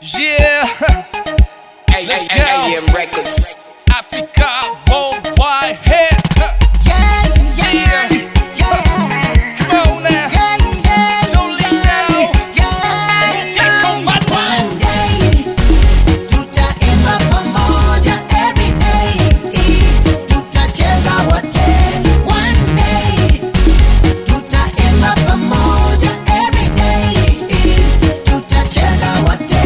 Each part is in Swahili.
Yeah, Hey, Let's hey, hey, go. AM Records. Africa worldwide hit. Yeah, yeah, yeah, Come on now, yeah, yeah, Jolino. yeah. Get on my One day tutaimba pamoja every day, tutacheza wote. One day tutaimba pamoja every day, tutacheza wote.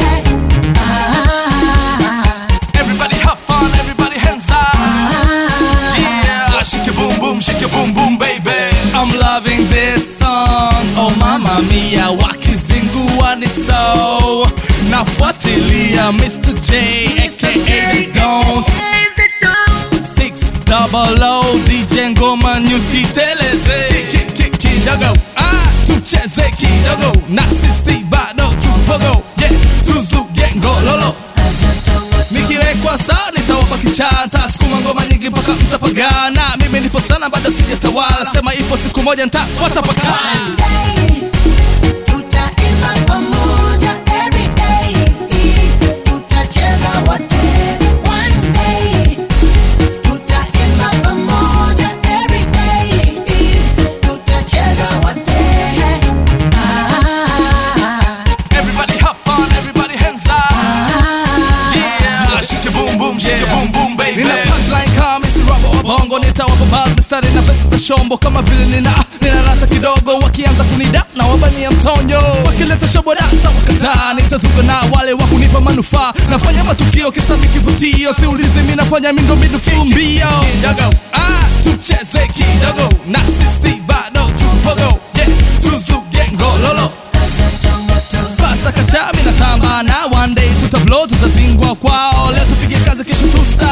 Ah, Everybody have fun, everybody hands up. Yeah, shake your boom boom, shake your boom boom, baby. I'm loving this song. Oh mama mia, wakizingua ni so. Nafuatilia Mr. J, aka The Don. Six double O, DJ ngoma nyuti teleze. Ki- ki- Kidogo, ah, tucheze kidogo. Na sisi bado tupogo. Yeah, tuzuge ngololo. Nikiwekwa saa nitawapa kichata, sukuma ngoma nyingi mpaka mtapagana. Mimi nipo sana bado sijatawala, sema ipo siku moja nta watapakana. One day tutaimba pamoja every day, tutacheza wote. One day tutaimba pamoja every day, tutacheza wote. Ah, Everybody have fun, everybody hands up. Yeah, shake your boom boom, shake your boom boom baby. Nina punchline kama si rap wa bongo, nitawapa bars mistari na verses za shombo kama vile nina nina nata kidogo, wakianza kunida na wabania mtonyo, wakileta shobo data wakataa, nitazunga na wale wa kunipa manufaa, nafanya matukio kisami kivutio, siulizi mimi nafanya mindo mindo fumbio kidogo, ah, tucheze kidogo na sisi bado tupogo, yeah, tuzuge ngololo Fasta kachami na tamba na one day tutablo tutazingwa kwao leo tupige kazi kesho tu